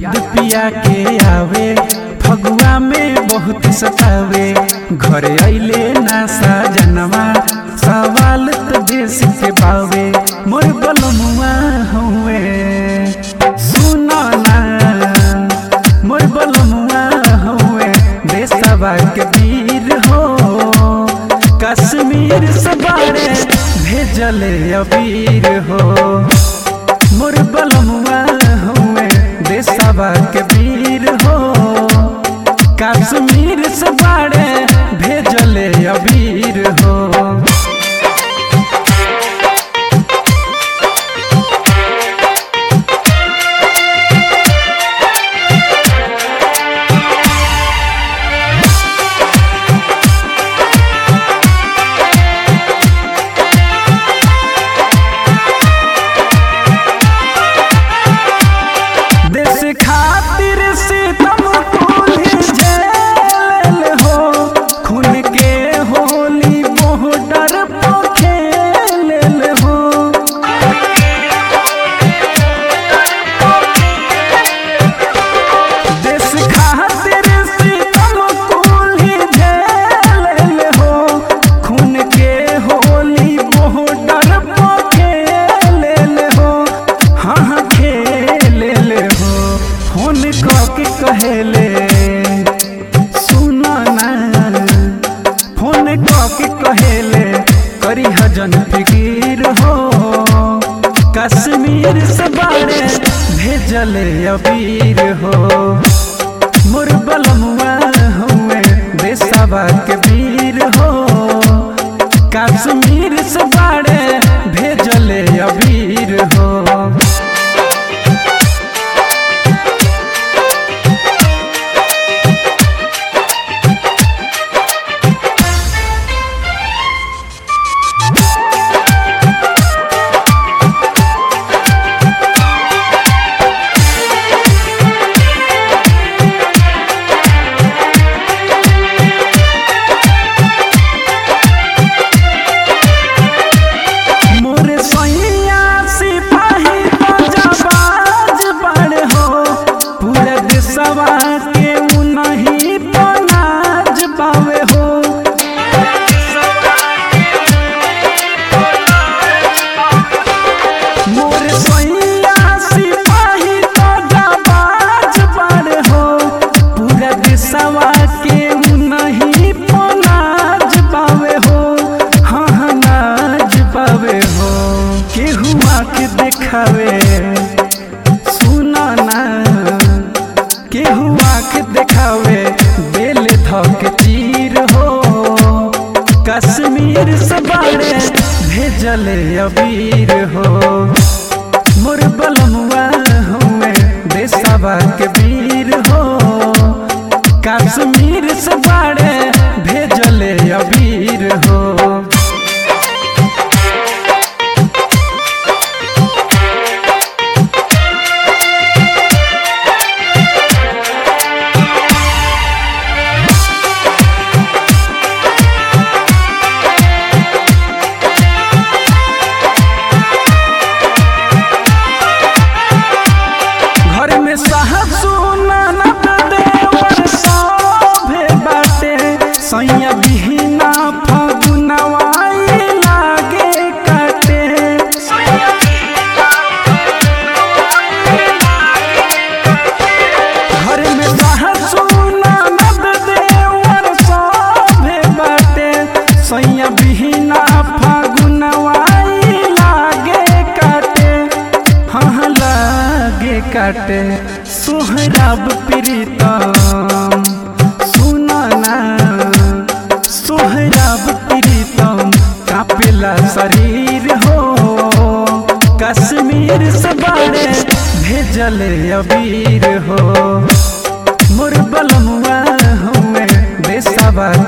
याद पिया के आवे फगुआ में बहुत सतावे घर अइले ना साजनवा सवाल तो देश के बावे मोर बलमुआ हुए सुनो ना मोर बलमुआ हुए देशवा के वीर हो कश्मीर से बारे भेजले अबीर हो मोर बलमुआ हुए देशवा के वीर हो कश्मीर से बारे भेजले अबीर हो देश खातिर सितम कुल्ही झेल हो खून के होली बॉर्डर पर खेल हो देश खातिर सितम कुल्ही झेल हो खून के होली बॉर्डर पर खेल हो हाँ हाँ खेल हो फोन के कहेले सुना ना फोन के कहेले करी हजन फिकीर हो कश्मीर से बारे भेजले अबीर हो मोर बलमुआ हुए देशवा के वीर हो कश्मीर से बारे भेजले अबीर हो मोर सैया सिपाही बाज बड़ हो पूरे देशवा के उनही पनाज पावे हो मोर सैया सिपाही बाज बड़ हो पूरे देशवा के उनही पनाज पावे हो हाँ हाँ नाज पावे हो केहू आके देखावे सुना ना केहू आके देखावे बेल धक तीर हो कश्मीर से बारे भेजले अबीर हो मोर बलमुआ हुए देशवा के वीर हो कश्मीर से बारे भेजले अबीर हो घर में साहसु ननद देवर सभे बाटे सैया बिहिना फगुनवाई लागे काटे घर में साहसु ननद देवर सभे बाटे सैया बिहिना फगुनवाई लागे काटे हाँ हाँ लागे काटे सोहराब प्रीतम सुना ना सोहराब प्रीतम कापेला शरीर हो कश्मीर से बारे भेजले अबीर हो मोर बलमुआ हुए देशवा